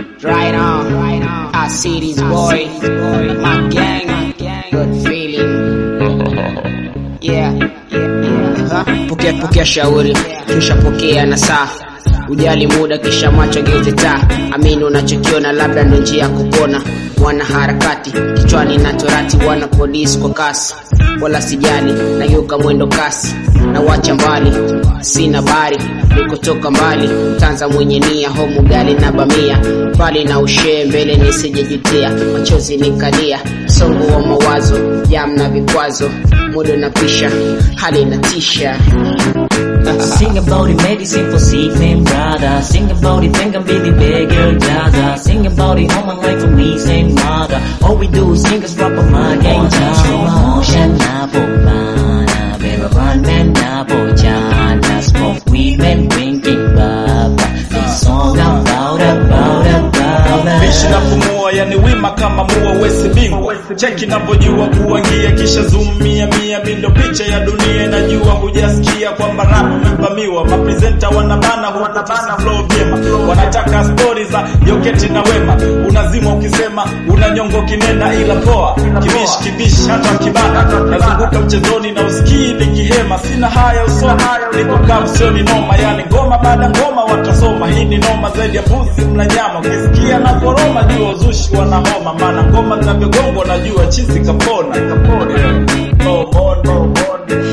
Right on, right on. I see this boy, my gang, good feeling. Yeah, yeah, yeah. Huh? Pokea pokea shauri, kisha pokea na saa Ujali muda kisha macho geuze taa, amini unachokiona, labda ndo njia ya kupona. Wana harakati kichwani na torati, wana polisi kwa kasi, wala sijali, nageuka mwendo kasi na wacha mbali, sina bari nikotoka mbali, tanza mwenye nia, homu gali na bamia, mbali na ushee mbele nisijejutia, machozi nikalia, songo wa mawazo, jam na vikwazo, muda unapisha, hali inatisha. Sing about it, medicine for sick man, brother. Sing about it, think I'm really big girl, Gaza. Sing about it, all my life for me, same mother. All we do is sing us rap of my gang, Motion na po bana, pero run man na po chana. Smoke weed and drinking baba. This song about, about, about Bishi na pumua yani wima kama mua wesi bingwa cheki navyojua kuangia kisha zoomia mia mindo picha ya dunia najua hujasikia kwamba rap umevamiwa mapresenta wanabana hukutana flow vyema wanataka stori za joketi na wema unazima ukisema una nyongo kinena ila poa kibishi kibishi hata kibana nazunguka mchezoni na usikii nikihema sina haya usoni nikokaa usioni noma yani ngoma baada ngoma watasoma hii ni noma zaidi ya mbuzi mna nyama ukisikia na koroma jua uzushi wana homa maana ngoma zinavyogongwa najua chizi kapona kapona no more no more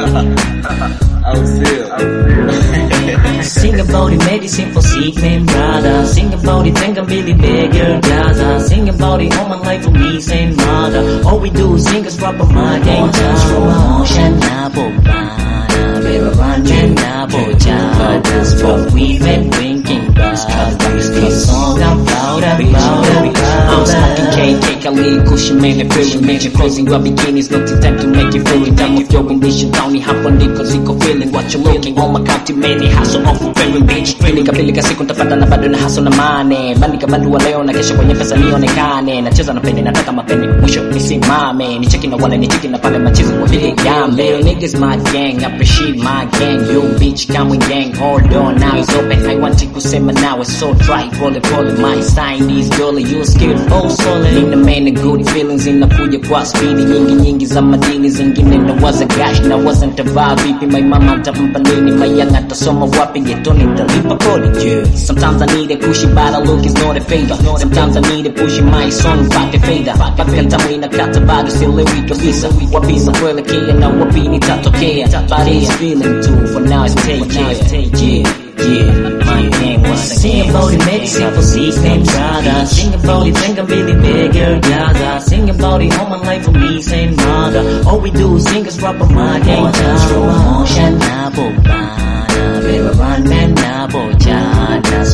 au sio Sing about it, medicine for sick man, brother. Sing about it, think I'm really big girl, Gaza. Sing about it, all my life for me, same mother. All we do is sing us rap of my gang, Motion na po bana, pero run man na po chana. Smoke weed and drinking baba. This song about, about, about. I'm smoking KK, Khalid, Cushion man, and feeling man. Closing your bikinis, no time to make you feel it. Time of your ambition, Tony, hapo ndiko ziko feeling what you looking. On my county, many hustle off of very bitch. Pilika pilika siku ntapata na bado na hustle na mane. Bandika bandu wa leo na kesho kwenye pesa nionekane. Nacheza na peni, nataka mapeni, mwisho nisimame. Ni cheki na wale ni cheki na pale machizi kwa vile gambe. Niggas my gang, appreciate my gang. Yo bitch, come with gang, hold on, now it's open. I want to kusema now it's so dry. Pole pole, my sign is girl, you scared, oh solid. Nina man good feelings, inakuja kwa spidi nyingi nyingi za madini, zingine na waza gash na waza ntavaa vipi. My mama atampa nini, my young atasoma wapi, getoni nitalipa kodi. Yeah. Sometimes I need a pushy, but a look is not a favor. Sometimes I need a pushy, my song pate faida. Mpaka tamu inakata bado sielewi kabisa, wapi za kuelekea na wapi nitatokea. But it's feeling too, for now it's take care. Yeah, yeah, my gang was a Sing about it, medicine for sick man, brother. Sing about it, think I'm really big girl, Gaza. Sing about it, all my life for me, same mother. All we do is sing us rap of my gang, Motion na po bana, pero run man na po chana.